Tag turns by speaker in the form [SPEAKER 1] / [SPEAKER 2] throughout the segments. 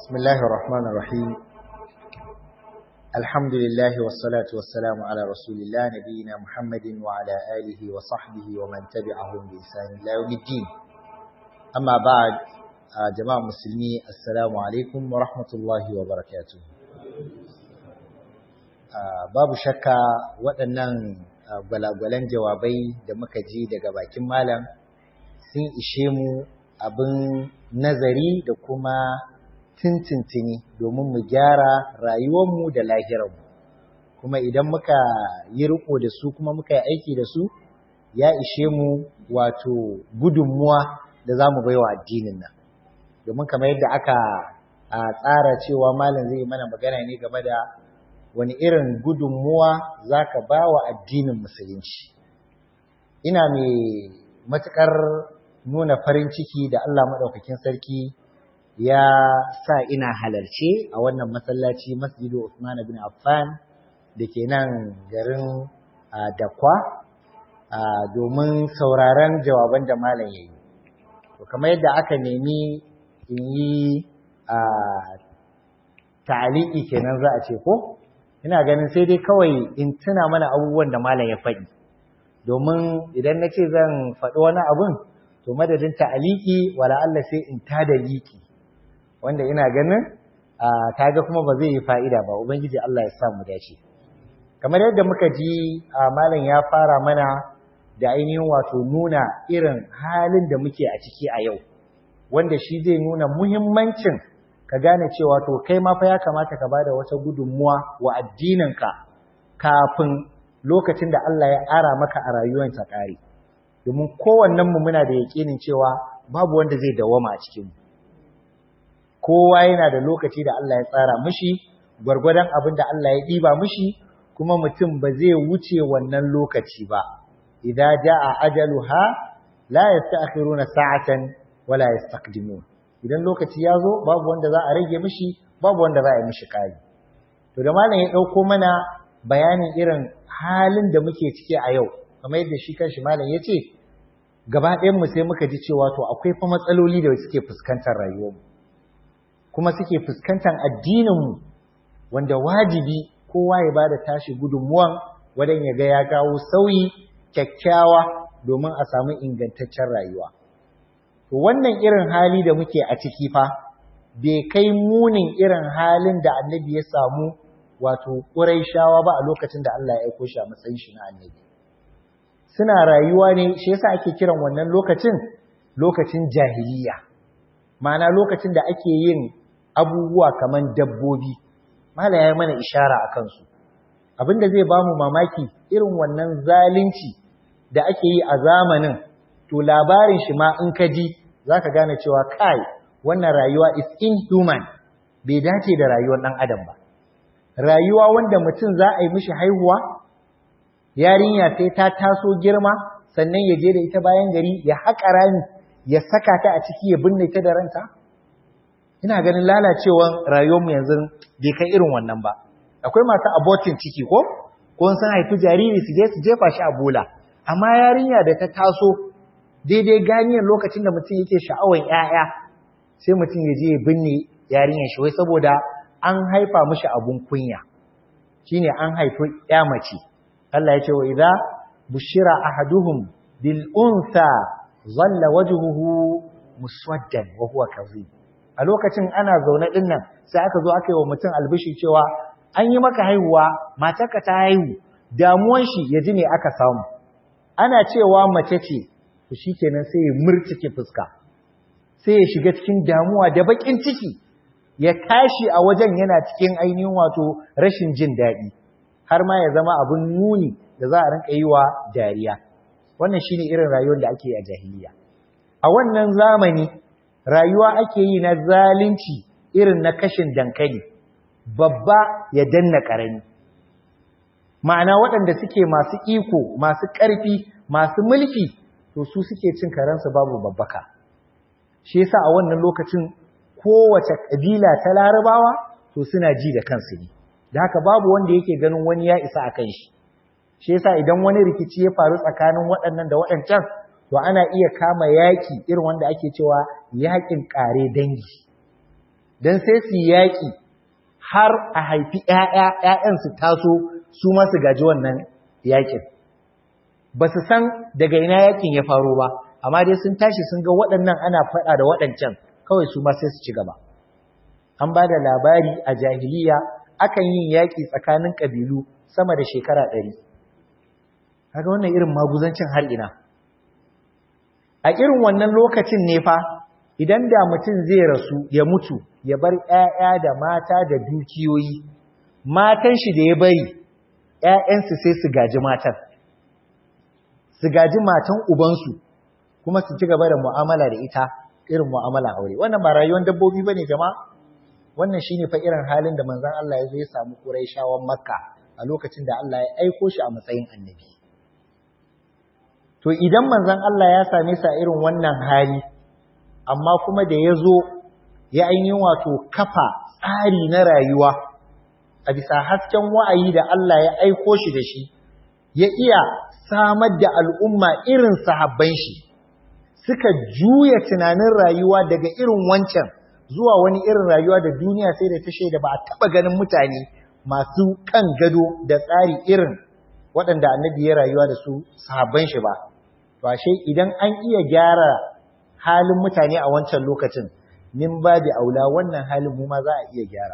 [SPEAKER 1] بسم الله الرحمن الرحيم الحمد لله والصلاة والسلام على رسول الله نبينا محمد وعلى آله وصحبه ومن تبعهم بإحسان إلى يوم الدين أما بعد جماعة مسلمي السلام عليكم ورحمة الله وبركاته babu shakka waɗannan gwalagwalan jawabai da muka ji daga bakin malam sun ishe mu abin nazari da kuma tintintini domin mu gyara rayuwarmu da lahirarmu kuma idan muka yi riko da su kuma muka yi aiki da su ya ishe mu wato gudunmuwa da za mu baiwa addinin nan domin kamar yadda aka tsara cewa malam zai mana magana ne game da wani irin gudunmuwa za ka ba wa addinin musulunci ina mai matuƙar nuna farin ciki da Allah maɗaukakin sarki ya sa ina halarce a wannan masallaci masjidu Usman bin Affan da ke nan garin Dakwa domin sauraron jawaban da malam ya yi. To kamar yadda aka nemi in yi ta'aliki kenan za a ce ko? Ina ganin sai dai kawai in tuna mana abubuwan da malam ya faɗi. Domin idan na ce zan faɗi wani abun, to madadin ta'aliki wala Allah sai in tada liki. wanda ina ganin kaga kuma ba zai yi fa'ida ba ubangiji Allah ya sa mu dace kamar yadda muka ji malam ya fara mana da ainihin wato nuna irin halin da muke a ciki a yau wanda shi zai nuna muhimmancin ka gane cewa to kai ma fa ya kamata ka bada wata gudunmuwa wa addininka kafin lokacin da Allah ya ara maka a rayuwar ta kare domin kowannen mu muna da yakinin cewa babu wanda zai dawama a cikin mu kowa yana da lokaci da Allah ya tsara mishi gwargwadon abin da Allah ya ɗiba mishi kuma mutum ba zai wuce wannan lokaci ba idza jaa ajaluha la yasta'khiruna sa'atan wala yastaqdimun idan lokaci ya zo babu wanda za a rage mishi babu wanda za a yi mishi kai to da malam ya dauko mana bayanin irin halin da muke ciki a yau kamar yadda shi kanshi malam ya ce gaba ɗayan mu sai muka ji cewa to akwai fa matsaloli da suke fuskantar rayuwarmu kuma suke fuskantar addininmu wanda wajibi kowa ya bada tashi gudunmuwan wadan ya ga ya kawo sauyi kyakkyawa domin a samu ingantaccen rayuwa to wannan irin hali da muke a ciki fa bai kai munin irin halin da annabi ya samu wato ƙuraishawa ba a lokacin da Allah ya aiko shi a matsayin shi na annabi suna rayuwa ne shi yasa ake kiran wannan lokacin lokacin jahiliya ma'ana lokacin da ake yin abubuwa kaman dabbobi mala ya mana ishara a kansu abinda zai ba mu mamaki irin wannan zalunci da ake yi a zamanin to labarin shi ma in ka ji za ka gane cewa kai wannan rayuwa is inhuman bai dace da rayuwar ɗan adam ba rayuwa wanda mutum za a yi mishi haihuwa yarinya sai ta taso girma sannan ya je da ita bayan gari ya haƙa rami ya saka ta a ciki ya binne ta da ranta ina ganin lalacewan rayuwarmu yanzu bai kai irin wannan ba akwai masu abortin ciki ko ko sun haifi jariri su je su jefa shi a bola amma yarinya da ta taso daidai ganiyar lokacin da mutum yake sha'awan 'ya'ya, sai mutum ya je ya binne yarinyar shi wai saboda an haifa mishi abun kunya shine an haifi ƴa mace Allah ya ce wa idza bushira ahaduhum bil unsa zalla wajhuhu muswaddan wa huwa kadhib a lokacin ana zaune din nan sai aka zo aka yi wa mutum albishi cewa an yi maka haihuwa matarka ta haihu damuwan shi ya ji ne aka samu ana cewa mace ce to shikenan sai ya murtike fuska sai ya shiga cikin damuwa da bakin ciki ya tashi a wajen yana cikin ainihin wato rashin jin daɗi har ma ya zama abin nuni da za a rinka yi wa dariya wannan shine irin rayuwar da ake yi a jahiliya a wannan zamani rayuwa ake yi na zalunci irin na kashin dankali babba ya danna ƙarami ma'ana waɗanda suke masu iko masu ƙarfi masu mulki to su suke cin karensu babu babbaka shi yasa a wannan lokacin kowace ƙabila ta larabawa to suna ji da kansu ne da haka babu wanda yake ganin wani ya isa a kan shi shi yasa idan wani rikici ya faru tsakanin waɗannan da waɗancan to ana iya kama yaƙi irin wanda ake cewa yaƙin ƙare dangi don sai su yaƙi har a haifi ‘ya'ya ‘ya'yan su taso su masu gaji wannan yaƙin ba su san daga ina yaƙin ya faro ba amma dai sun tashi sun ga waɗannan ana faɗa da waɗancan kawai su ma sai su ci gaba an ba da labari a jahiliya akan yin yaƙi tsakanin ƙabilu sama da shekara ɗari kaga wannan irin maguzancin har ina a irin wannan lokacin ne fa idan da mutum zai rasu ya mutu ya bar ƴaƴa da mata da dukiyoyi matan shi da ya bari ƴaƴansu sai su gaji matan su gaji matan ubansu kuma su ci gaba da mu'amala da ita irin mu'amala aure wannan ba rayuwar dabbobi bane jama'a wannan shine fa irin halin da manzon Allah ya zo ya samu Quraishawan Makka a lokacin da Allah ya aiko shi a matsayin annabi to idan manzon Allah ya same sa irin wannan hali amma kuma da ya zo ya ainihin wato kafa tsari na rayuwa a bisa hasken wa'ayi da Allah ya aiko shi da shi ya iya samar da al'umma irin sahabban shi suka juya tunanin rayuwa daga irin wancan zuwa wani irin rayuwa da duniya sai da ta shaida ba a taɓa ganin mutane masu kan gado da tsari irin waɗanda annabi ya rayuwa da su sahabban shi ba to ashe idan an iya gyara halin mutane a wancan lokacin min babi aula wannan halin mu ma za a iya gyara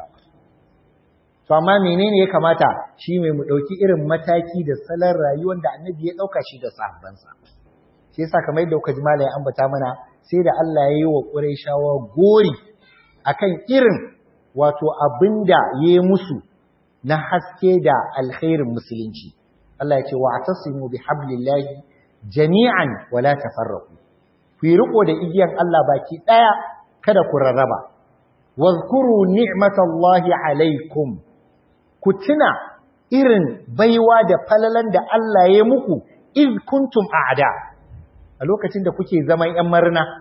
[SPEAKER 1] to amma menene ya kamata shi mai mu dauki irin mataki da salon rayuwar da annabi ya dauka shi da sahabbansa shi yasa kamar yadda kuka ji malai ambata mana sai da Allah ya yi wa Qurayshawa gori akan irin wato abinda ya yi musu na haske da alkhairin musulunci Allah ya ce wa'tasimu bihablillahi jami'an wala tafarraqu ku yi riko da igiyan Allah baki daya kada ku rarraba wazkuru ni'matallahi alaikum ku tuna irin baiwa da falalan da Allah ya muku iz kuntum a'da a lokacin da kuke zaman yan marna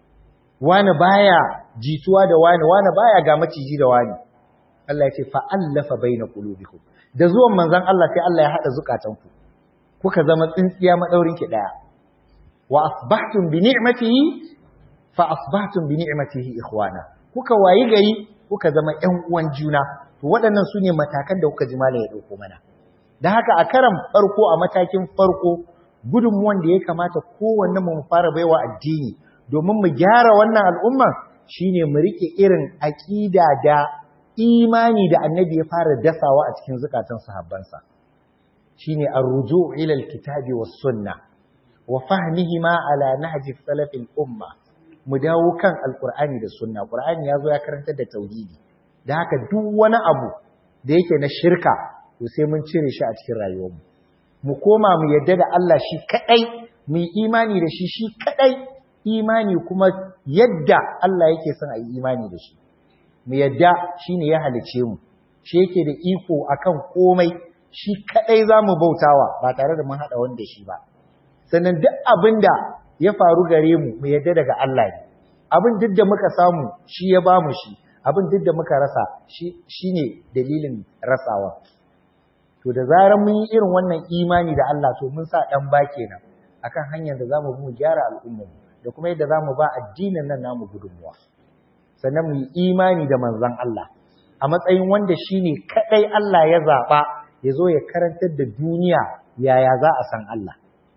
[SPEAKER 1] wani baya jituwa da wani wani baya ga maciji da wani Allah ya ce fa'allafa baina qulubikum da zuwan manzon Allah sai Allah ya hada zukatanku kuka zama tsintsiya madaurin ki daya wa asbahtum bi ni'matihi fa asbahtum bi ni'matihi ikhwana kuka wayi gari kuka zama ƴan uwan juna to waɗannan sune matakan da kuka ji malai ya dauko mana dan haka a karan farko a matakin farko gudunmuwan da ya kamata kowanne mu fara baiwa addini domin mu gyara wannan al'umma shine mu rike irin aqida da imani da annabi ya fara dasawa a cikin zukatan sahabbansa shine ar-ruju' ila al-kitabi was-sunnah wa fahmihima ala nahji salafil umma mu dawo kan alqur'ani da sunna qur'ani yazo ya karantar da tauhidi da haka duk wani abu da yake na shirka to sai mun cire shi a cikin rayuwarmu mu koma mu yadda da Allah shi kadai mu imani da shi shi kadai imani kuma yadda Allah yake son a yi imani da shi mu yadda shine ya halice mu shi yake da iko akan komai shi kadai zamu bautawa ba tare da mun hada wanda shi ba sannan duk abin da ya faru gare mu mu yadda daga Allah ne abin duk da muka samu shi ya ba mu shi abin duk da muka rasa shi ne dalilin rasawa to da zarar mun yi irin wannan imani da Allah to mun sa dan ba kenan akan hanyar da zamu bi mu gyara al'ummar da kuma yadda zamu ba addinin nan namu gudunmuwa sannan mu yi imani da manzon Allah a matsayin wanda shine kadai Allah ya zaba ya zo ya karantar da duniya yaya za a san Allah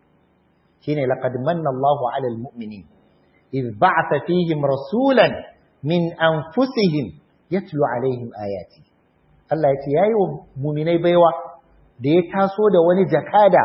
[SPEAKER 1] shine laqad manna Allahu 'alal mu'minin iz ba'atha fihim rasulan min anfusihim yatlu 'alaihim ayati Allah yace yayi wa mu'minai baiwa da ya taso da wani jakada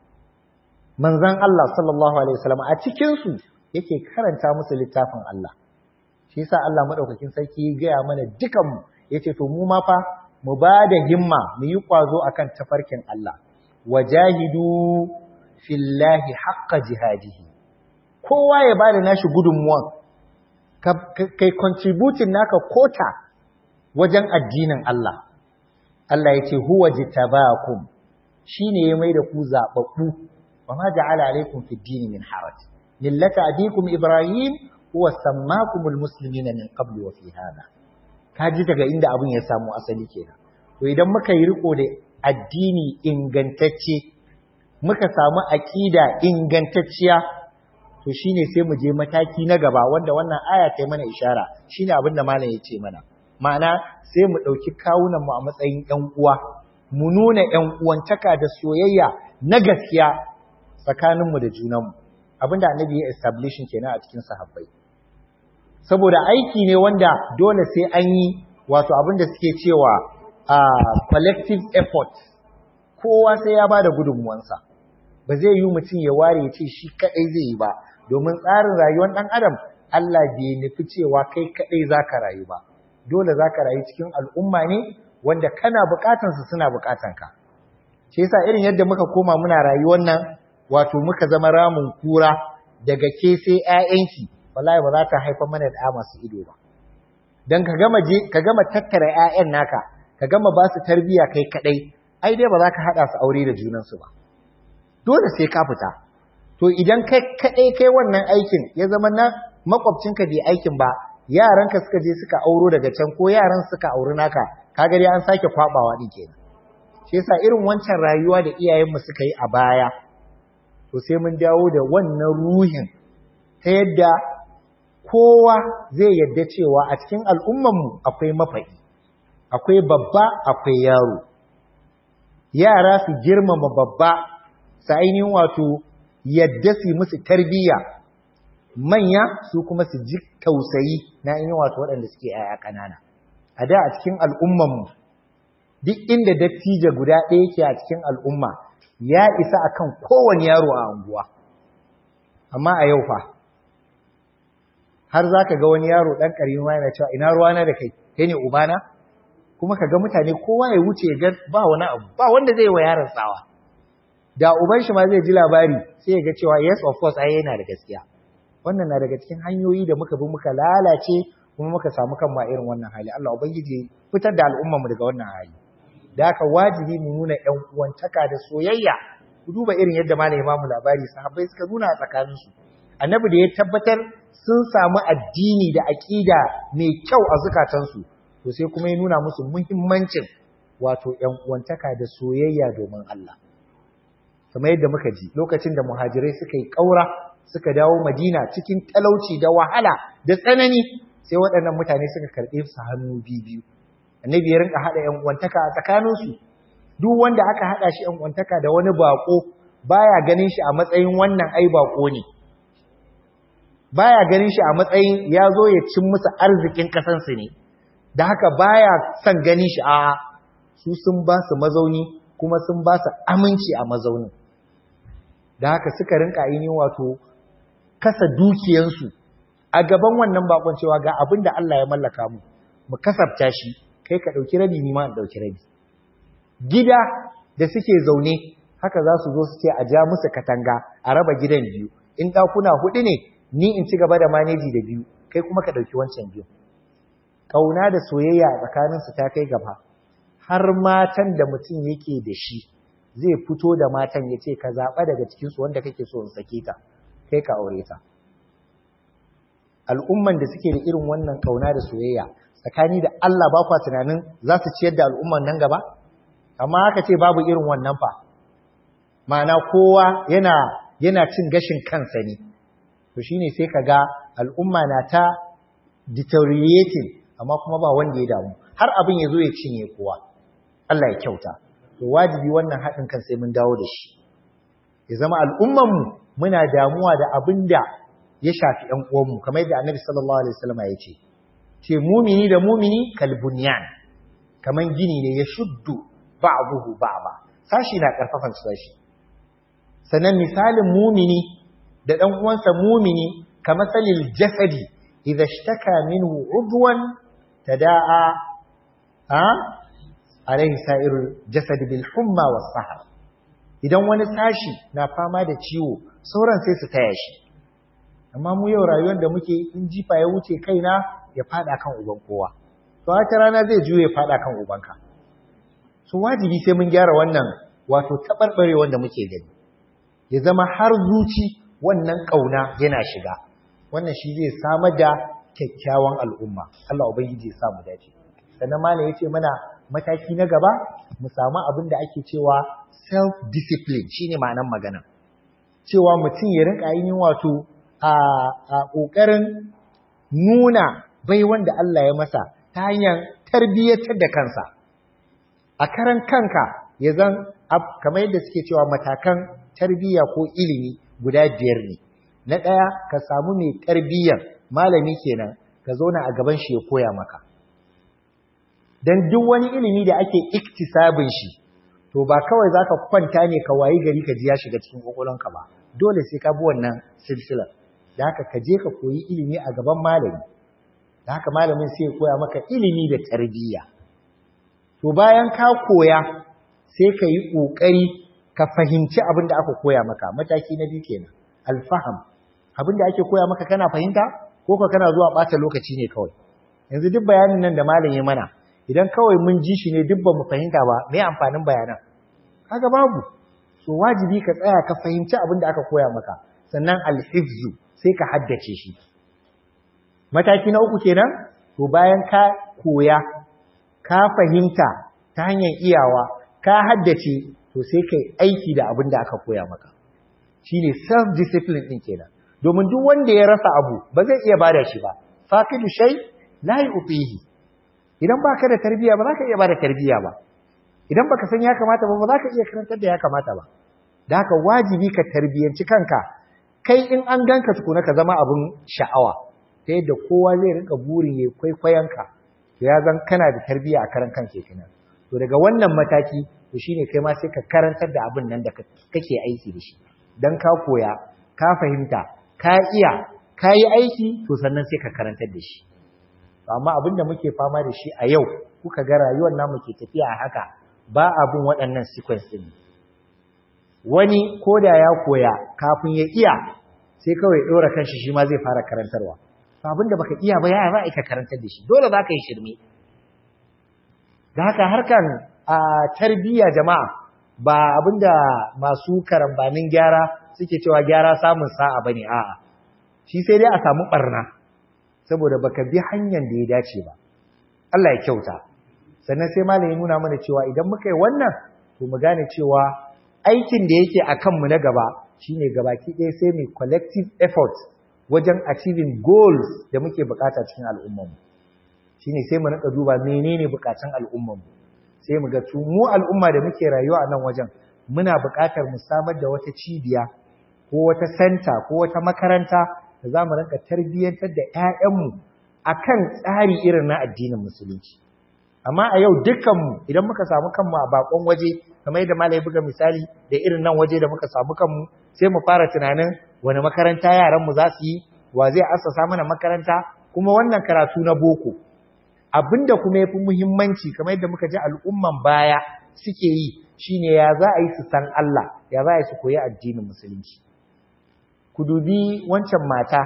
[SPEAKER 1] manzon Allah sallallahu alaihi wasallam a cikin su yake karanta musu littafin Allah shi yasa Allah madaukakin sarki ya gaya mana dukan mu yace to mu ma fa mu bada himma mu yi kwazo akan tafarkin Allah wajahidu fillahi haqqa jihadihi kowa ya bada nashi gudunmuwan kai contributing naka kota wajen addinin Allah Allah yace huwa jitabakum shine ya maida ku zababbu wa ma ja'ala alaikum fid din min haraj millata abikum ibrahim huwa sammakumul muslimina min qabl wa fi hada kaji daga inda abun ya samu asali kenan to idan muka yi riko da addini ingantacce muka samu aƙida ingantacciya to shine sai mu je mataki na gaba wanda wannan aya ta mana ishara shine abin da malam ya ce mana ma'ana sai mu ɗauki kawunan mu a matsayin ƴan uwa mu nuna ƴan uwantaka da soyayya na gaskiya tsakanin mu da junan mu abinda annabi ya establishing kenan a cikin sahabbai saboda aiki ne wanda dole sai an yi wato abinda suke cewa a collective effort kowa sai ya bada gudunmuwansa ba zai yi mutum ya ware ya ce shi kadai zai yi ba domin tsarin rayuwar dan adam Allah bai nufi cewa kai kadai zaka rayu ba dole zaka rayu cikin al'umma ne wanda kana bukatan su suna bukatan ka shi yasa irin yadda muka koma muna rayuwar nan wato muka zama ramun kura daga ke sai ƴaƴanki wallahi ba za ta haifa mana da masu ido ba dan ka gama je ka gama tattara ƴaƴan naka ka gama ba su tarbiya kai kadai ai dai ba za ka hada su aure da junansu ba dole sai ka fita to idan kai kadai kai wannan aikin ya zama na makwabcinka bai aikin ba yaranka suka je suka auro daga can ko yaran suka auri naka kaga dai an sake kwabawa din kenan shi yasa irin wancan rayuwa da iyayenmu suka yi a baya to sai mun dawo da wannan ruhin ta yadda kowa zai yadda cewa a cikin al'ummanmu akwai mafaɗi akwai babba akwai yaro yara su girmama babba su ainihin wato yadda su musu tarbiyya manya su kuma su ji tausayi na ainihin wato waɗanda suke yaya ƙanana a da a cikin al'ummanmu duk inda dattijo guda ɗaya yake a cikin al'umma ya isa akan kowane yaro a anguwa amma a yau fa har za ka ga wani yaro ɗan ƙarfi ma yana cewa ina ruwana da kai kai ne ubana kuma ka ga mutane kowa ya wuce ga ba wani abu ba wanda zai wa yaron tsawa da uban shi ma zai ji labari sai ya ga cewa yes of course ai yana da gaskiya wannan na daga cikin hanyoyi da muka bi muka lalace kuma muka samu kan ma irin wannan hali Allah ubangiji fitar da al'ummar mu daga wannan hali da haka wajibi mu nuna ƴan uwantaka da soyayya ku duba irin yadda malami ba mu labari sahabbai suka nuna a tsakaninsu annabi da ya tabbatar sun samu addini da aƙida mai kyau a zukatansu to sai kuma ya nuna musu muhimmancin wato ƴan uwantaka da soyayya domin Allah kamar yadda muka ji lokacin da muhajirai suka yi ƙaura suka dawo Madina cikin talauci da wahala da tsanani sai waɗannan mutane suka karɓe su hannu biyu annabi ya rinka haɗa ƴan uwantaka a tsakaninsu duk wanda aka haɗa shi ƴan uwantaka da wani baƙo baya ganin shi a matsayin wannan ai baƙo ne baya ganin shi a matsayin ya zo ya cin musu arzikin kasansu ne da haka baya son ganin shi a su sun ba su mazauni kuma sun ba su aminci a mazaunin da haka suka rinka ainihin wato kasa dukiyansu a gaban wannan bakon cewa ga abin da Allah ya mallaka mu mu kasafta shi kai ka ɗauki rabi ni ma in ɗauki rabi gida da suke zaune haka za su zo su ce a ja musu katanga a raba gidan biyu in ɗakuna huɗu ne ni in ci gaba da maneji da biyu kai kuma ka ɗauki wancan biyu ƙauna da soyayya a tsakaninsu ta kai gaba har matan da mutum yake da shi zai fito da matan ya ce ka zaɓa daga cikinsu wanda kake so in sake ta kai ka aure ta al'umman da suke da irin wannan ƙauna da soyayya tsakani da Allah ba kwa tunanin za su ciyar da al'umman nan gaba amma aka ce babu irin wannan fa ma'ana kowa yana yana cin gashin kansa ne to shine sai kaga al'umma na ta deteriorating amma kuma ba wanda ya damu har abin ya zo ya cinye kowa Allah ya kyauta to wajibi wannan haɗin kan sai mun dawo da shi ya zama al'ummanmu muna damuwa da abin da ya shafi ‘yan uwanmu kamar yadda annabi sallallahu alaihi wasallam ya ce ce mumini da mumini kalbunyan kamar gini ne ya shuddu ba'dahu ba'da sashi na karfafan sashi sannan misalin mumini da ɗan uwansa mumini kamar salil jasadi idza ishtaka minhu udwan tada'a ha alaihi sa'irul jasad bil humma was sahar idan wani sashi na fama da ciwo sauran sai su taya shi amma mu yau rayuwar da muke in jifa ya wuce kaina ya fada kan uban kowa to haka rana zai juye ya fada kan ubanka so wajibi sai mun gyara wannan wato tabarbare wanda muke gani ya zama har zuci wannan kauna yana shiga wannan shi zai samar da kyakkyawan al'umma Allah ubangiji ya sa mu dace sannan malam yace mana mataki na gaba mu samu abin da ake cewa self discipline shine ma'anar magana cewa mutum ya rinka yin wato a ƙoƙarin nuna bai wanda Allah ya masa ta hanyar tarbiyyatar da kansa a karan kanka ya zan kamar yadda suke cewa matakan tarbiyya ko ilimi guda biyar ne na ɗaya ka samu mai tarbiyyar malami kenan ka zauna a gaban shi ya koya maka don duk wani ilimi da ake iktisabin shi to ba kawai za ka kwanta ne ka wayi gari ka ji ya shiga cikin ƙwaƙwalonka ba dole sai ka bi wannan silsilar da haka ka je ka koyi ilimi a gaban malami da haka malamin sai ya koya maka ilimi da tarbiyya to bayan ka koya sai ka yi ƙoƙari ka fahimci abin da aka koya maka mataki na biyu kenan alfaham abin da ake koya maka kana fahimta ko ka kana zuwa ɓata lokaci ne kawai yanzu duk bayanin nan da malam ya mana idan kawai mun ji shi ne duk ba mu fahimta ba me amfanin bayanan kaga babu so wajibi ka tsaya ka fahimci abin da aka koya maka sannan alhifzu sai ka haddace shi mataki na uku kenan to bayan ka koya ka fahimta ta hanyar iyawa ka haddace to sai kai aiki da abin da aka koya maka shine self discipline din kenan domin duk wanda ya rasa abu ba zai iya bada shi ba faqidu shay la yufihi idan baka da tarbiya ba za ka iya bada tarbiya ba idan baka san ya kamata ba ba za ka iya karantar da ya kamata ba da haka wajibi ka tarbiyanci kanka kai in an ganka tukuna ka zama abun sha'awa ta yadda kowa zai rinka burin ya kwaikwayonka to ya zan kana da tarbiya a karan kanka kenan to daga wannan mataki to shine kai ma sai ka karantar da abin nan da kake aiki da shi dan ka koya ka fahimta ka iya ka yi aiki to sannan sai ka karantar da shi amma abin da muke fama da shi a yau kuka ga rayuwar namu ke tafiya a haka ba abin waɗannan sequence din wani ko da ya koya kafin ya iya sai kawai ɗora kanshi shi ma zai fara karantarwa abin da baka iya ba ya za a ka karantar da shi dole za ka yi shirme da haka harkan a tarbiyya jama'a ba abinda masu karambanin gyara suke cewa gyara samun sa'a bane a'a shi sai dai a samu barna saboda baka bi hanyar da ya dace ba Allah ya kyauta sannan sai malami nuna mana cewa idan muka yi wannan to mu gane cewa aikin da yake akan mu na gaba shine gabaki ɗaya sai mu collective effort wajen achieving goals da muke bukata cikin al'ummar mu shine sai mu rika duba menene bukatun al'ummar mu sai mu ga mu al'umma da muke rayuwa a nan wajen muna buƙatar mu samar da wata cibiya ko wata senta ko wata makaranta da za mu rinka tarbiyyantar da 'ya'yanmu a kan tsari irin na addinin musulunci amma a yau dukkanmu idan muka samu kanmu a bakon waje kamar yadda malai buga misali da irin nan waje da muka samu kanmu sai mu fara tunanin wani makaranta yaranmu za su yi wa zai assasa mana makaranta kuma wannan karatu na boko abinda kuma yafi muhimmanci kamar yadda muka ji al'umman baya suke yi shine ya za a yi su san Allah ya za a yi su koyi addinin musulunci ku dubi wancan mata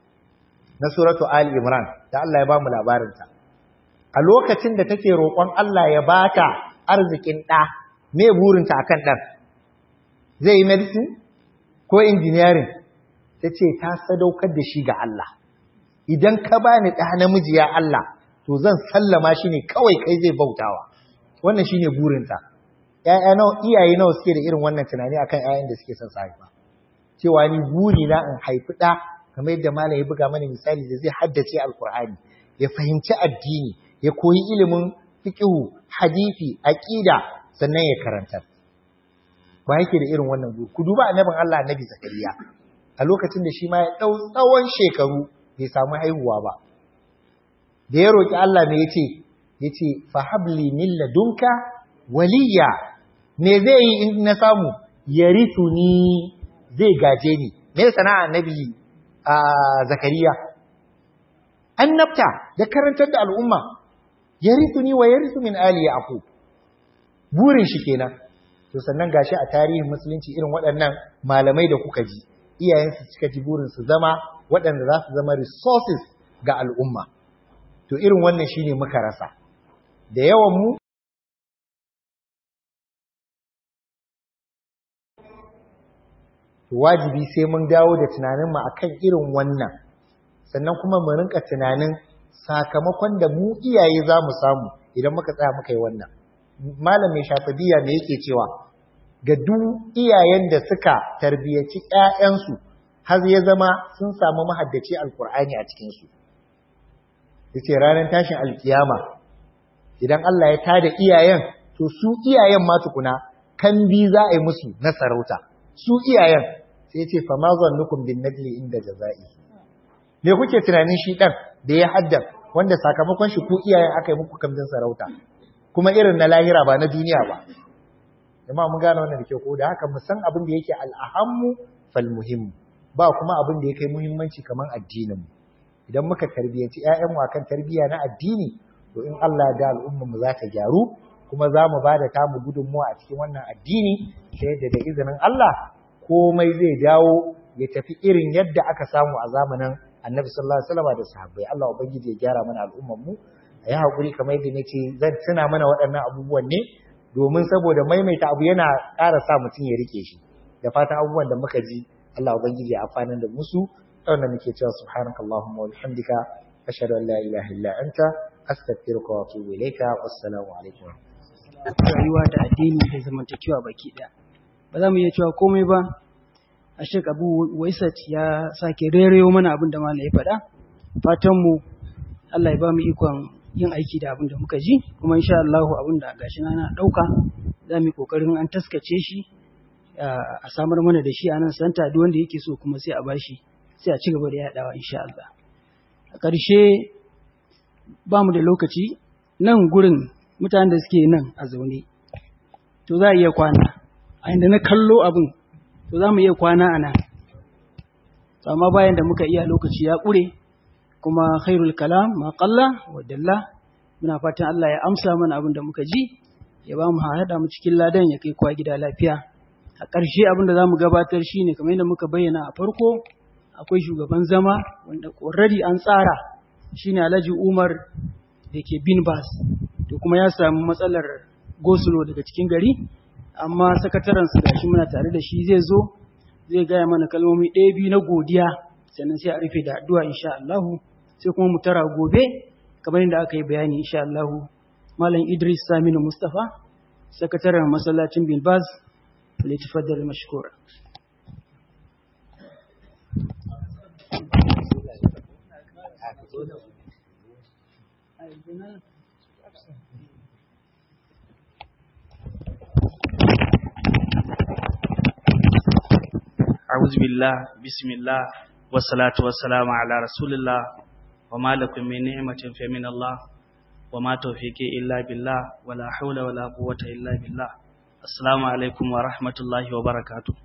[SPEAKER 1] na suratu Ali Imran da Allah ya ba mu labarinta a lokacin da take roƙon Allah ya bata arzikin ɗa me burinta akan ɗan zai yi medicine ko engineering ta ce ta sadaukar da shi ga Allah idan ka bani ɗa namiji ya Allah to zan sallama shi ne kawai kai zai bautawa wannan shine burinta ƴaƴa nawa iyaye nawa suke da irin wannan tunani akan ƴaƴan da suke son su haifa cewa ni buri na in haifi ɗa kamar yadda malam ya buga mana misali da zai haddace alkur'ani ya fahimci addini ya koyi ilimin fiqhu hadisi aqida sannan ya karanta ba yake da irin wannan buri ku duba annabin Allah annabi zakariya a lokacin da shi ma ya dau tsawon shekaru bai samu haihuwa ba da ya roƙi Allah me yace yace fa habli min ladunka waliya me zai yi in na samu yarithuni zai gaje ni me sana'a annabi a zakariya annabta da karantar da al'umma yarithuni wa yarithu min ali yaqub burin shi kenan to sannan gashi a tarihin musulunci irin waɗannan malamai da kuka ji iyayensu suka ji burin su zama waɗanda za su zama resources ga al'umma to irin wannan shine muka rasa da yawan mu to wajibi sai mun dawo da tunanin mu akan irin wannan sannan kuma mu rinka tunanin sakamakon da mu iyaye za mu samu idan muka tsaya muka yi wannan malam mai shafadiya me yake cewa ga duk iyayen da suka tarbiyyaci ƴaƴansu har ya zama sun samu mahaddaci alkur'ani a cikinsu ya ce ranar tashin alkiyama idan Allah ya tada iyayen to su iyayen ma tukuna kan bi za a yi musu na sarauta su iyayen sai ya ce fa ma zannukum bin nadli inda jaza'i me kuke tunanin shi dan da ya hadda wanda sakamakon shi ku iyayen aka yi muku kamdin sarauta kuma irin na lahira ba na duniya ba jama'a mun gane wannan da ke ko da haka mu san abin da yake al'ahammu fal muhimmu ba kuma abin da ya kai muhimmanci kamar addinin mu idan muka tarbiyyaci ƴaƴan mu akan tarbiyya na addini to in Allah da al'ummar mu za ta gyaru kuma za mu bada tamu gudunmuwa a cikin wannan addini ta yadda da izinin Allah komai zai dawo ya tafi irin yadda aka samu a zamanin Annabi sallallahu alaihi wasallam da sahabbai Allah ubangiji ya gyara mana al'ummar mu a yi hakuri kamar yadda nace zan tuna mana waɗannan abubuwan ne domin saboda maimaita abu yana ƙara sa mutum ya rike shi da fatan abubuwan da muka ji Allah ubangiji ya amfanar da musu wannan nake cewa subhanakallahumma wa bihamdika ashhadu an la ilaha illa anta astaghfiruka wa atubu ilayka wassalamu alaikum
[SPEAKER 2] rayuwa da addini da zamantakewa baki ɗaya ba za mu iya cewa komai ba a shek abu waisat ya sake rerewa mana abin da malam ya faɗa fatan mu Allah ya ba mu ikon yin aiki da abin da muka ji kuma insha Allah abin da gashi na na ɗauka za mu yi ƙoƙarin an taskace shi a samar mana da shi a nan santa duk wanda yake so kuma sai a bashi sai a ci gaba da yaɗawa insha Allah a ƙarshe ba mu da lokaci nan gurin mutanen da suke nan a zaune to za a iya kwana a inda na kallo abin to za mu iya kwana a nan amma bayan da muka iya lokaci ya ƙure kuma khairul kalam ma qalla wa dalla muna fatan Allah ya amsa mana abin da muka ji ya ba mu haɗa mu cikin ladan ya kai kwa gida lafiya a ƙarshe abin da za mu gabatar shine kamar yadda muka bayyana a farko akwai shugaban zama wanda already an tsara shine Alhaji Umar da ke bin bas to kuma ya samu matsalar gosulo daga cikin gari amma sakataren su gashi muna tare da shi zai zo zai gaya mana kalmomi ɗaya biyu na godiya sannan sai a rufe da addu'a insha Allah sai kuma mu tara gobe kamar yadda aka yi bayani insha Allah Malam Idris Saminu Mustafa sakataren masallacin bin bas ليتفضل مشكورا
[SPEAKER 3] أعوذ بالله بسم الله والصلاة والسلام على رسول الله وما لكم من نعمة فمن الله وما توفيقي إلا بالله ولا حول ولا قوة إلا بالله Assalamu alaikum wa rahmatullahi wa barakatu.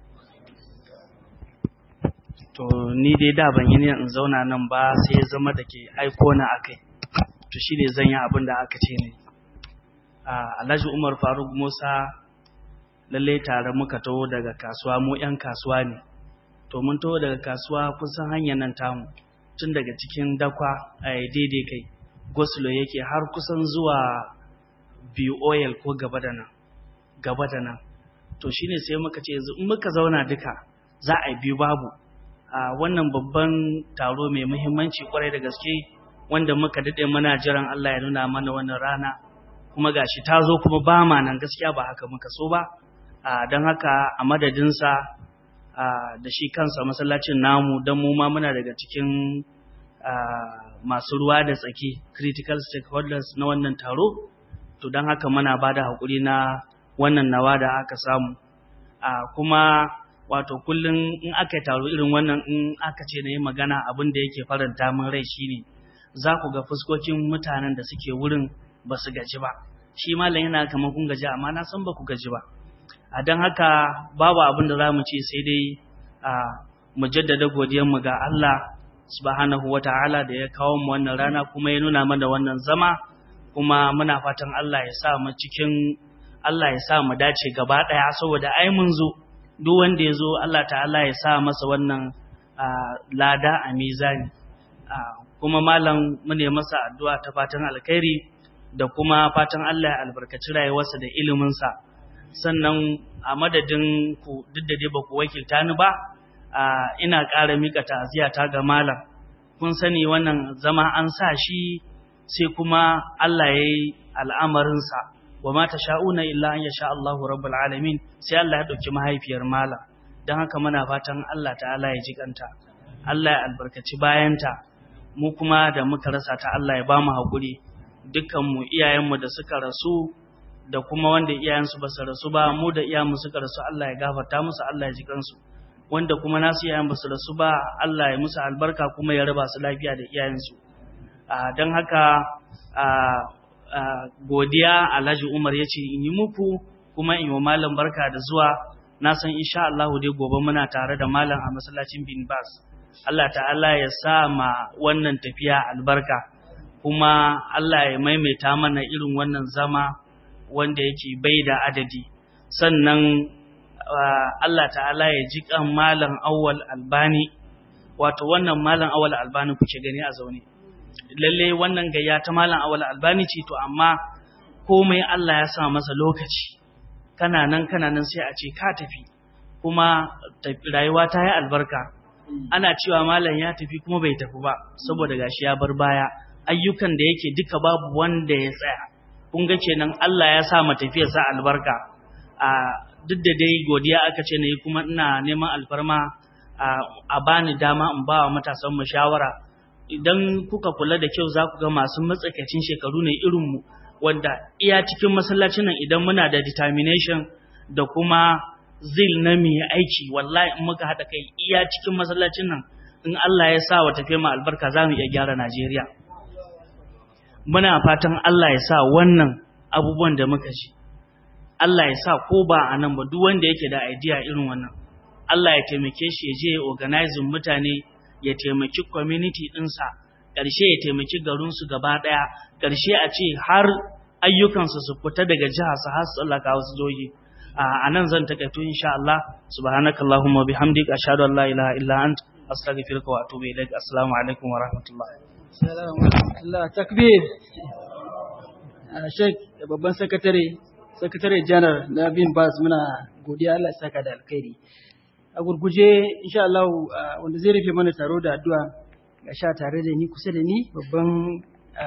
[SPEAKER 3] To, ni dai da ban yi ne in zauna nan ba sai ya zama da ke aiko na akai. To, shi ne zan yi abin da aka ce ne. Alhaji Umar Faruk Musa lalle tare muka taho daga kasuwa mu 'yan kasuwa ne. To, mun taho daga kasuwa kusan hanyar nan tamu tun daga cikin dakwa a daidai kai. Gosulo yake har kusan zuwa biyu oil ko gaba da nan. gaba da nan to shine sai muka ce yanzu in muka zauna duka za a yi biyu babu a wannan babban taro mai muhimmanci kwarai da gaske wanda muka dade muna jiran Allah ya nuna mana wannan rana kuma gashi ta zo kuma ba ma nan gaskiya ba haka muka so ba don haka a madadinsa da shi kansa masallacin namu don mu ma muna daga cikin masu ruwa da tsaki critical stakeholders na wannan taro to don haka muna ba da haƙuri na wannan nawa da aka samu a kuma wato kullum in aka yi taro irin wannan in aka ce na yi magana abin da yake faranta min rai shine za ku ga fuskokin mutanen da suke wurin ba su gaji ba shi malam yana kamar kun gaji amma na san ba ku gaji ba a don haka babu abin da za mu ce sai dai a mu jaddada godiyarmu ga Allah subhanahu wata'ala da ya kawo mu wannan rana kuma ya nuna mana wannan zama kuma muna fatan Allah ya sa mu cikin Allah ya sa mu dace gaba ɗaya saboda ai mun zo duk wanda ya zo Allah ta'ala ya sa masa wannan lada a mizani kuma malam mu ne masa addu'a ta fatan alkhairi da kuma fatan Allah ya albarkaci rayuwarsa da iliminsa sannan a madadin ku duk da dai ba ku wakilta ni ba ina ƙara mika ta'aziyya ta ga malam kun sani wannan zama an sa shi sai kuma Allah ya yi al'amarinsa wa ma sha'una illa an yasha Allahu rabbul alamin sai Allah ya dauki mahaifiyar mala don haka muna fatan Allah ta'ala ya ji kanta Allah ya albarkaci bayanta mu kuma da muka rasa ta Allah ya ba mu haƙuri dukkanmu iyayenmu da suka rasu da kuma wanda iyayensu ba su rasu ba mu da iyayenmu suka rasu Allah ya gafarta musu Allah ya ji kansu wanda kuma nasu iyayen ba su rasu ba Allah ya musu albarka kuma ya raba su lafiya da iyayensu don haka godiya Alhaji Umar ya ce in yi muku kuma in yi wa malam barka da zuwa na san insha Allah dai gobe muna tare da malam a masallacin bin Bas Allah ta'ala ya sa ma wannan tafiya albarka kuma Allah ya maimaita mana irin wannan zama wanda yake bai da adadi sannan Allah ta'ala ya ji kan malam awwal albani wato wannan malam awwal albani kuke gani a zaune lalle wannan gayya ta malam awwal albani ce to amma komai Allah ya sa masa lokaci kana nan kana nan sai a ce ka tafi kuma rayuwa ta yi albarka ana cewa malam ya tafi kuma bai tafi ba saboda gashi ya bar baya ayyukan da yake duka babu wanda ya tsaya kun ga kenan Allah ya sa mu tafiyar sa albarka a duk da dai godiya aka ce nayi kuma ina neman alfarma a bani dama in ba wa matasan mu shawara idan kuka kula da kyau za ku ga masu matsakaicin shekaru ne irin mu wanda iya cikin masallacin nan idan muna da determination da kuma zil na mai aiki wallahi in muka haɗa kai iya cikin masallacin nan in Allah ya sa wa tafiya mu albarka za mu iya gyara Najeriya muna fatan Allah ya sa wannan abubuwan da muka ji Allah ya sa ko ba a nan ba duk wanda yake da idea irin wannan Allah ya taimake shi ya je organizing mutane ya taimaki community ɗinsa ƙarshe ya taimaki garinsu gaba ɗaya ƙarshe a ce har ayyukansu su fita daga jiha su har tsallaka wasu joji a nan zan takaito insha Allah subhanakallahumma bihamdika ashhadu an la ilaha illa anta astaghfiruka wa atubu ilaik assalamu alaikum wa rahmatullahi
[SPEAKER 2] Salamu alaikum. Takbir. Sheikh babban sakatare, sakatare janar na bin bas muna godiya Allah saka da alkhairi. A gurguje insha Allah wanda zai rufe mana taro da addu'a ga sha tare da ni kusa da ni babban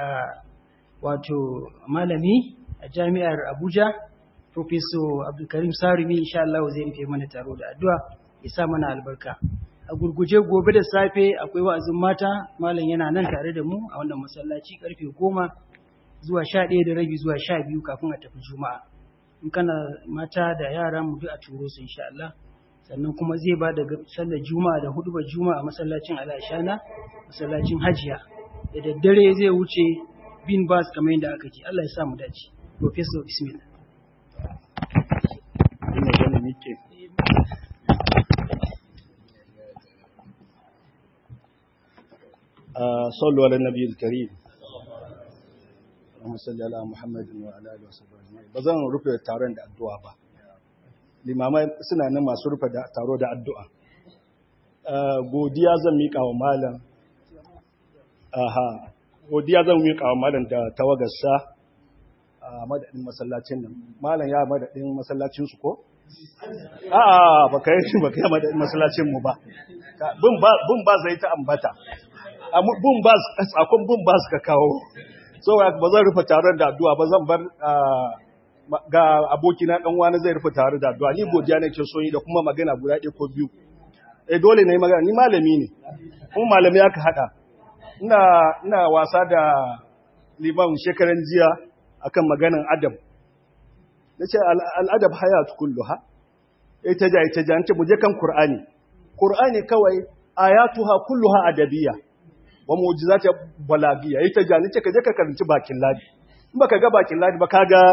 [SPEAKER 2] wato malami a jami'ar Abuja Professor Abdulkarim Sarumi insha Allah zai rufe mana taro da addu'a ya sa mana albarka. a gurguje gobe da safe akwai wa'azin mata malam yana nan tare da mu a wannan masallaci karfe goma zuwa sha ɗaya da rabi zuwa sha biyu kafin a tafi juma'a in kana mata da yara mu duk a turo su insha Allah sannan kuma zai ba da sallar juma'a da hudu juma'a a masallacin alashana masallacin hajiya da daddare zai wuce bin bas kamar yadda aka ce Allah ya sa mu dace professor bismillah
[SPEAKER 4] صلوا على النبي الكريم اللهم صل على محمد وعلى اله وصحبه اجمعين bazan rufe taron da addu'a ba limamai suna nan masu rufe taro da addu'a godiya zan mika wa malam aha godiya zan mika wa malam da tawagarsa a madadin masallacin nan malam ya madadin masallacin su ko a'a baka yi baka yi madadin masallacin mu ba bin ba bin ba zai ta ambata bun ba sakon bun ba ka kawo so ba zan rufe taron da addu'a ba zan bar ga abokina dan wani zai rufe taron da addu'a ni godiya nake so yi da kuma magana guda ɗaya ko biyu eh dole ne magana ni malami ne kuma malami aka hada ina ina wasa da liman shekaran jiya akan maganan adab nace al-adab hayat kulluha ita ja ita ja nace mu je kan qur'ani qur'ani kawai ayatuha kulluha adabiyya wa mu'jizati balagiyya ita ja nace ka je ka karanci bakin ladi in baka ga bakin ladi ba kaga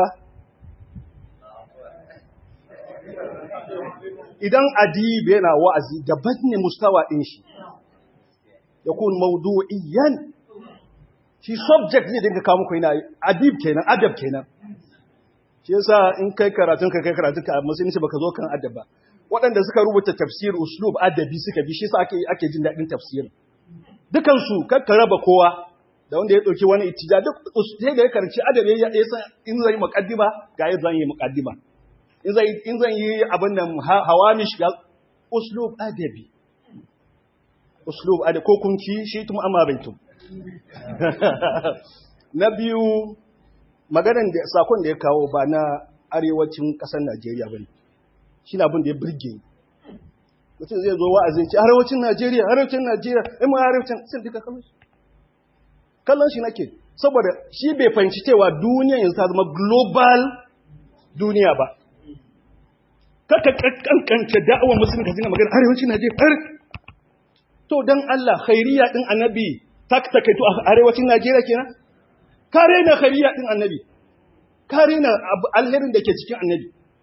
[SPEAKER 4] idan adibi yana wa'azi daban ne mustawa din shi yakun mawdu'iyan shi subject ne dinka kawo muku yana adib kenan adab kenan shi yasa in kai karatun ka kai karatun ka amma sai baka zo kan adab ba waɗanda suka rubuta tafsir uslub adabi suka bi shi yasa ake ake jin daɗin tafsir dukan su kakka raba kowa da wanda ya dauki wani ittija duk sai da ya karanci adab ya san in zai muqaddima ga yadda zan yi muqaddima in zai in zan yi abin nan hawamish ga uslub adabi uslub adabi ko kun ci shi tum amma baitum na biyu maganan da sakon da ya kawo ba na arewacin ƙasar Najeriya ba ne shi na abin da ya birge mutum zai zo wa'azin ce arewacin Najeriya arewacin Najeriya in ma arewacin sai duka kallon shi kallon shi nake saboda shi bai fahimci cewa duniya yanzu ta zama global duniya ba kaka kankance da'awar musulmi ka zina magana arewacin Najeriya to dan Allah khairiyya din annabi tak takaitu a arewacin Najeriya kenan kare na khairiyya din annabi kare na alherin da ke cikin annabi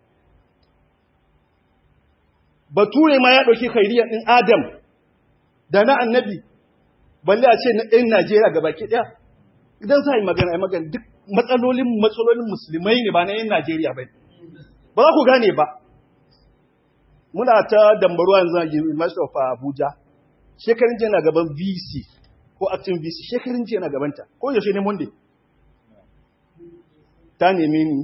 [SPEAKER 4] bature ma ya ɗauki khairiyya ɗin adam da na annabi balle a ce na ɗin najeriya ga baki ɗaya idan za a yi magana a magana duk matsalolin matsalolin musulmai ne ba na yin najeriya ba ba za ku gane ba muna ta dambaruwa yanzu a university of abuja shekarun jiya na gaban vc ko acting vc shekarun jiya na gabanta ko yaushe ne monday ta neme ni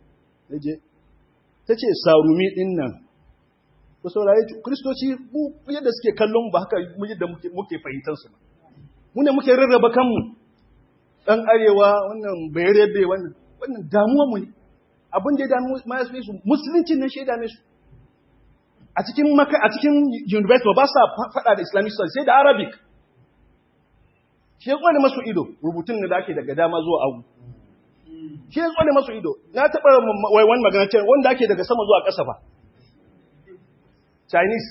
[SPEAKER 4] ta ce sarumi ɗin nan ku saurare kristoci mu yadda suke kallon ba haka mu yadda muke fahimtar su mu ne muke rarraba kanmu dan arewa wannan bayarebe wannan wannan damuwa mu ne abin da ya damu ma ya su musulunci ne shaida ne su a cikin maka a cikin university ba sa fada da islamic studies sai da arabic shi ya kwale masu ido rubutun da ake daga dama zuwa agu shi ya kwale masu ido na taɓa wani magana cewa wanda ake daga sama zuwa ƙasa ba Chinese.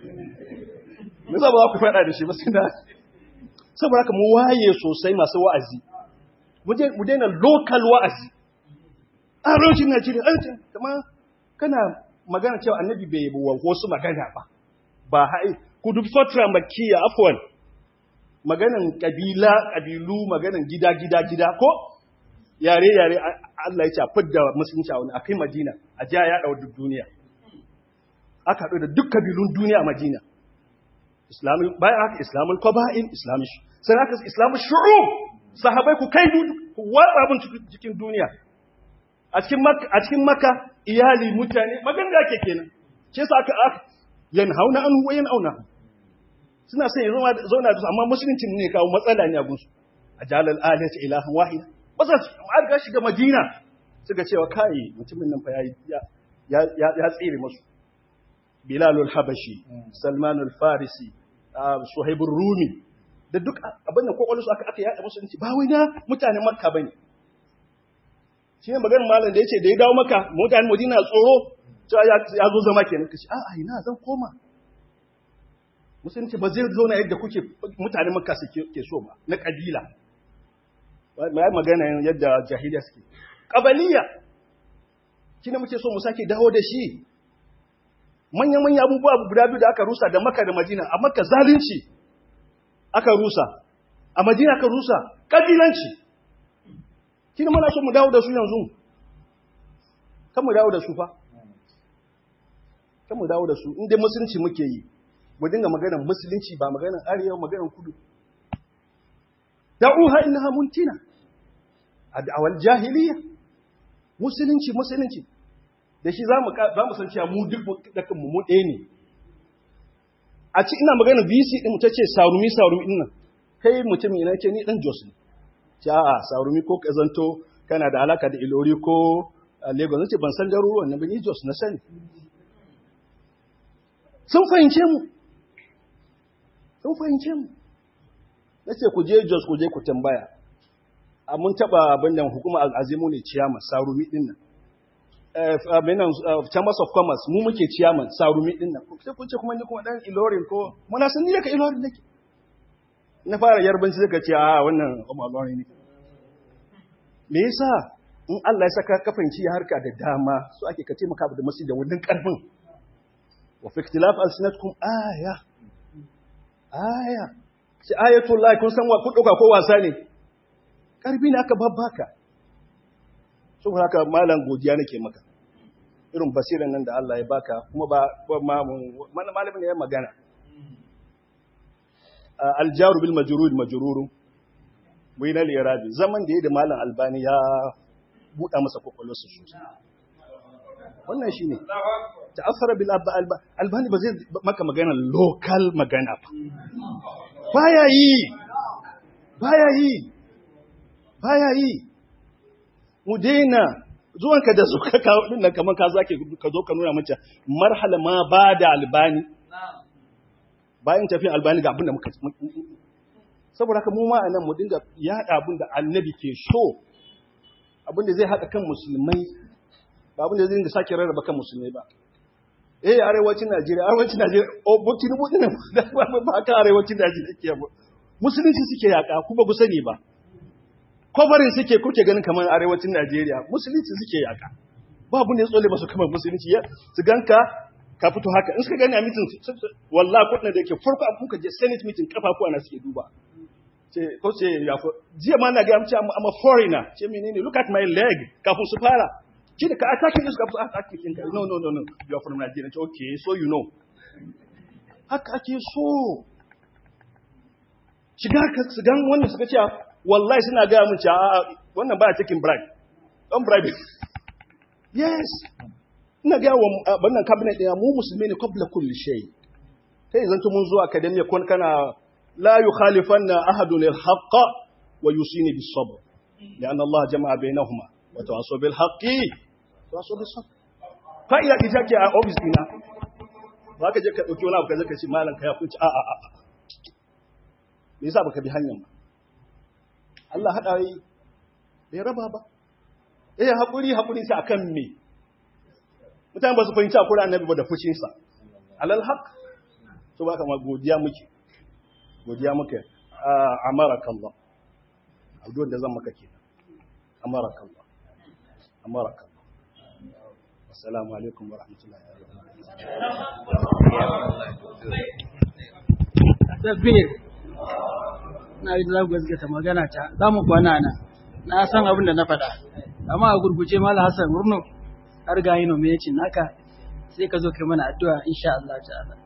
[SPEAKER 4] Me za ba za ku faɗa da shi ba sai da saboda haka mu waye sosai masu wa'azi. Mu daina local wa'azi. Arewacin Najeriya, an ce, kama kana magana cewa annabi bai yi wasu magana ba. Ba ha'i, ku dubi fatra makiya afwan. Maganan kabila, kabilu, maganan gida, gida, gida, ko yare, yare, Allah ya ce a fidda musulunci a wani, a kai Madina, a ja ya ɗau duk duniya. aka haɗu da duk kabilun duniya a Madina. Bayan haka Islamun Kwaba'in, Islamun sai haka Islamun Shu'ub, sahabai ku kai ku watsa abin cikin duniya. A cikin maka iyali mutane, magan da ake kenan. Ce sa aka aka yan hauna an huwa yan auna. Suna sai zauna da su, amma musulunci ne kawo matsala ne a gunsu. A jalal aliyata ilahan wahida. Ba za su ga shiga Madina. Suka cewa kai mutumin nan fa ya tsere masu. Bilal al-Habashi, Salman al-Farisi, Suhaib rumi da duk abin da kokolsu aka aka yada musulunci ba wai na mutanen Makka bane. Shi ne maganar malam da yace da ya dawo Makka, mutanen Madina tsoro, cewa ya zo zama kenan kace a a ina zan koma. Musulunci ba zai zo na yadda kuke mutanen Makka suke ke so ba, na kabila. Mai magana yadda jahiliya suke. Kabaliya. Kina muke so mu sake dawo da shi. manya-manya abubuwa guda biyu da aka rusa da maka da madina a maka zalunci aka rusa a madina aka rusa ƙabilanci kina mana so mu dawo da su yanzu kan mu dawo da su fa kan mu dawo da su inda musulunci muke yi mu dinga maganar musulunci ba maganar arewa maganar kudu da'uha innaha muntina a da'awar jahiliya musulunci musulunci da shi za mu san cewa mu duk dakan mu ɗaya ne a ci ina magana VC din ta ce sarumi sarumi din nan kai mutum ina ce ni dan Jos ne ce a'a sarumi ko kazanto kana da alaka da Ilori ko Lagos nace ban san garuruwan nan ba ni Jos na sani sun fahimce mu sun fahimce mu nace ku je Jos ku je ku tambaya a mun taba abin da hukumar azimu ne ciyama sarumi din nan abinan chambers of commerce mu muke ciyaman sarumi din nan sai kun ce kuma ni kuma dan ilorin ko muna san ni daga ilorin nake na fara yarbanci suka ce a wannan kuma ilorin ne me yasa in Allah ya saka kafanci ya harka da dama so ake ka taimaka da masu da wannan karfin wa fi ikhtilaf alsinatkum aya aya sai ayatul lahi kun san wa ku dauka ko wasa ne karbi ne aka babbaka saboda haka malam godiya nake maka irin basiran nan da Allah ya baka kuma ba ma malamin ne ya magana aljaru bil majrur majrur bai na lirabi zaman da ya da malam albani ya buɗa masa kwakwalwarsa sosai wannan shi ne ta'affara bil albani ba zai maka magana local magana ba baya yi baya yi baya yi mu daina zuwanka da zuka kawo din nan kamar ka zake ka zo ka nuna mace marhala ma ba da albani bayan tafiyan albani ga abin da muka saboda haka mu ma a nan mu dinga yaɗa abin da annabi ke so abin da zai haɗa kan musulmai ba abin da zai dinga sake rarraba kan musulmai ba eh arewacin Najeriya arewacin Najeriya oh buki rubu din ba ka arewacin Najeriya ke ba musulunci suke yaka ku ba ku sani ba kofarin suke kuke ganin kamar arewacin Najeriya musulunci suke yaka ba abin da ya tsole masu kamar musulunci ya su ganka ka fito haka in suka gani a meeting wallahi kudin da yake farko abun ka je senate meeting kafafu ana suke duba ce ko ce ya fa jiya ma na ga amce I'm a foreigner ce menene look at my leg kafin su fara shi da ka attacking su kafin attacking ɗinka no no no no you are from Nigeria ce okay so you know haka ake so shiga ka su gan wannan suka ce wallahi suna ga mun ce a wannan ba taking bribe don bribe yes ina ga wa wannan cabinet ɗaya mu musulmi ne qabla kulli shay kai zanto mun zo academy kon kana la yukhalifanna ahadun al-haqq wa yusini bis-sabr لأن الله جمع بينهما وتواصوا بالحق تواصوا بالصبر fa'ida ita ke a office dina ba ka je ka dauki wani abu ka zaka ce malam ka ya kunci a a a me yasa baka bi hanyar ba Allah hada yi bai raba ba eh hakuri hakuri sai akan me mutane ba su fahimci akura annabi ba da fushin sa alal haq to baka ma godiya muke godiya muke amaraka Allah abdon da zan maka kenan amaraka Allah amaraka Allah assalamu alaikum wa rahmatullahi wa barakatuh
[SPEAKER 2] Tafiyar, na yi za ku gaskata magana ta, za mu kwana nan, na san abin da na faɗa, amma a gurguje Mala Hassan Murno, har ga yi nome yacin naka, sai ka zo kai mana addu'a insha Allah ta'ala.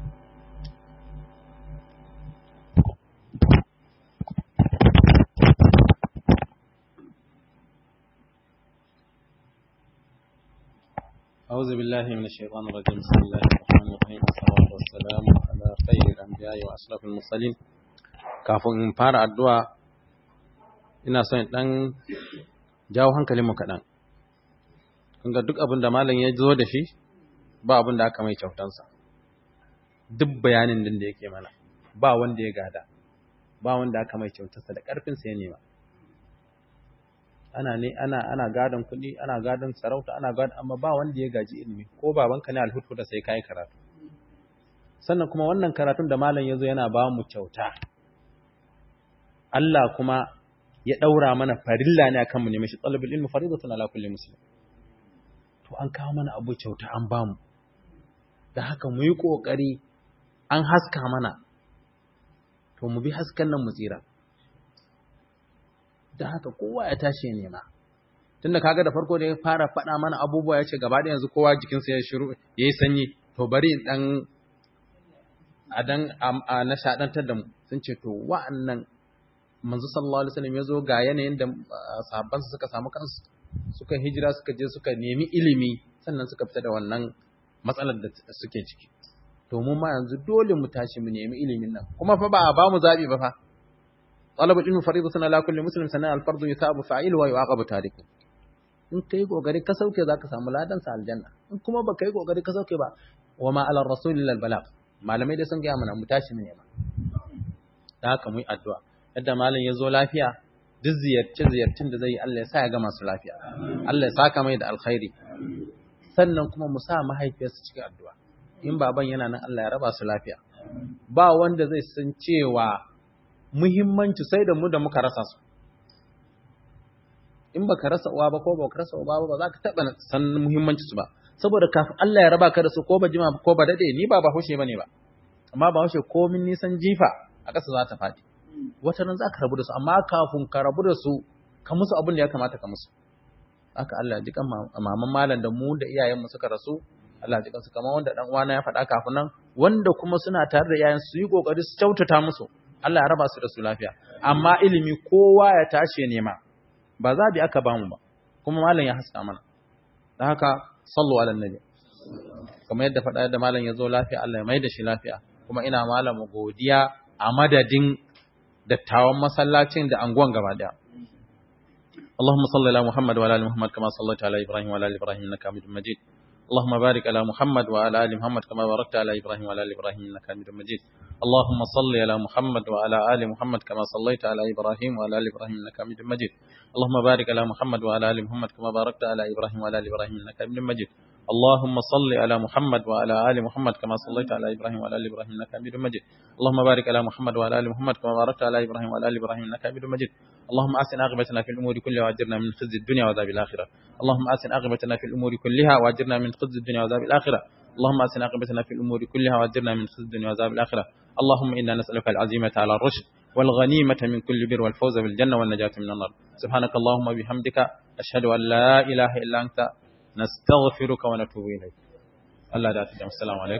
[SPEAKER 5] أعوذ بالله من الشيطان الرجيم بسم الله الرحمن الرحيم والصلاة والسلام على خير الأنبياء وأشرف المرسلين kafin in fara addu'a ina son ɗan jawo hankalinmu kaɗan kunga duk abin da malam ya zo da shi ba abin da aka mai kyautansa duk bayanin din da yake mana ba wanda ya gada ba wanda aka mai kyautarsa da ƙarfinsa ya nema ana ne ana ana gadon kuɗi ana gadon sarauta ana gadon amma ba wanda ya gaji ilimi ko babanka ne alhutu da sai kai karatu sannan kuma wannan karatun da malam yazo yana ba mu kyauta Allah kuma ya daura mana farilla ne akan mu nemi shi talabul ilmi faridatun ala kulli muslim to an kawo mana abu kyauta an ba mu da haka mu yi kokari an haska mana to mu bi haskan nan mu tsira da haka kowa ya tashi nema tunda kaga da farko da ya fara faɗa mana abubuwa ya ce gaba da yanzu kowa jikinsa ya shiru ya yi sanyi to bari in ɗan a dan a nishaɗantar da mu sun ce to wa'annan manzo sallallahu alaihi wasallam ya zo ga yanayin da sahabbansa suka samu kansu suka hijira suka je suka nemi ilimi sannan suka fita da wannan matsalar da suke ciki to mu ma yanzu dole mu tashi mu nemi ilimin nan kuma fa ba a ba mu zaɓi ba fa طلب العلم فريضة على كل مسلم سنة الفرض يثاب فاعله ويعاقب تاركه in kai kokari ka sauke zaka samu ladan sa aljanna in kuma ba kai kokari ka sauke ba wa ma ala rasul illa balagh malamai da sun ga mana mu tashi mu nema da haka mu yi addu'a yadda malam ya zo lafiya duk ziyarce ziyarcin da zai yi Allah ya sa ya ga masu lafiya Allah ya saka mai da alkhairi sannan kuma mu sa mahaifiyarsa cikin addu'a in baban yana nan Allah ya raba su lafiya ba wanda zai san cewa muhimmanci sai da mu da muka rasa su in baka rasa uwa ba ko baka rasa uba ba za ka taba san muhimmanci su ba saboda kafin Allah ya raba ka da su ko ba jima ko ba dade ni ba ba hushe bane ba amma ba hushe komin nisan jifa a ƙasa za ta faɗi wata nan za ka rabu da su amma kafin ka rabu da su ka musu abin da ya kamata ka musu haka Allah ji kan maman malam da mu da iyayen mu suka rasu Allah ji kansu kamar wanda dan uwana ya faɗa kafin nan wanda kuma suna tare da iyayen su yi kokari su kyautata musu Allah ya raba su da su lafiya amma ilimi kowa ya tashi nema ba za bi aka bamu ba kuma malam ya haska mana dan haka sallu ala nabi kamar yadda faɗa da malam ya zo lafiya Allah ya mai da shi lafiya kuma ina malamu godiya a madadin dattawan masallacin da anguwan gaba daya اللهم صل على محمد وعلى ال محمد كما صليت على ابراهيم وعلى ال ابراهيم انك حميد مجيد اللهم بارك على محمد وعلى ال محمد كما باركت على ابراهيم وعلى ال ابراهيم انك حميد مجيد اللهم صل على محمد وعلى ال محمد كما صليت على ابراهيم وعلى ال ابراهيم انك حميد مجيد اللهم بارك على محمد وعلى ال محمد كما باركت على ابراهيم وعلى ال ابراهيم انك حميد مجيد اللهم صل على محمد وعلى ال محمد كما صليت على ابراهيم وعلى ال ابراهيم انك حميد مجيد اللهم بارك على محمد وعلى ال محمد كما باركت على ابراهيم وعلى ال ابراهيم انك حميد مجيد اللهم احسن عاقبتنا في الامور كلها واجرنا من خزي الدنيا وعذاب الاخره اللهم احسن عاقبتنا في الامور كلها واجرنا من خزي الدنيا وعذاب الاخره اللهم احسن عاقبتنا في الامور كلها واجرنا من خزي الدنيا وعذاب الاخره اللهم انا نسالك العزيمه على الرشد والغنيمه من كل بر والفوز بالجنه والنجاه من النار سبحانك اللهم وبحمدك اشهد ان لا اله الا انت نستغفرك ونتوب اليك الله لا تجمع السلام عليكم